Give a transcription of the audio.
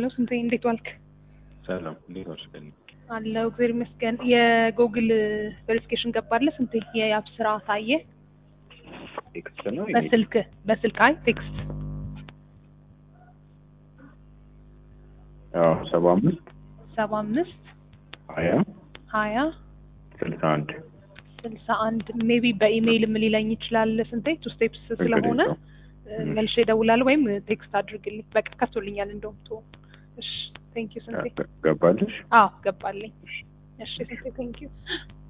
ሀሎ ስንቴ እንዴት ዋልክ? ሰላም እንዴት ዋልሽ? ቀን አለው እግዚአብሔር ይመስገን። የጎግል ቬሪፊኬሽን ገባለህ ስንቴ? የአፕ ስራ ታየ ቴክስት ነው በስልክ በስልክ አይ ቴክስት አዎ ሰባ አምስት ሰባ አምስት ሀያ ሀያ ስልሳ አንድ ስልሳ አንድ ሜቢ በኢሜይል ም ሊለኝ ይችላል ስንቴ ቱ ስቴፕስ ስለሆነ እ፣ መልሼ እደውላለሁ ወይም ቴክስት አድርግልኝ። በቃ ከፍቶልኛል እንደውም ቶ እሺ ቴንክ ዩ ስንቴ ገባልሽ? አዎ ገባልኝ። እሺ ስንቴ ቴንክ ዩ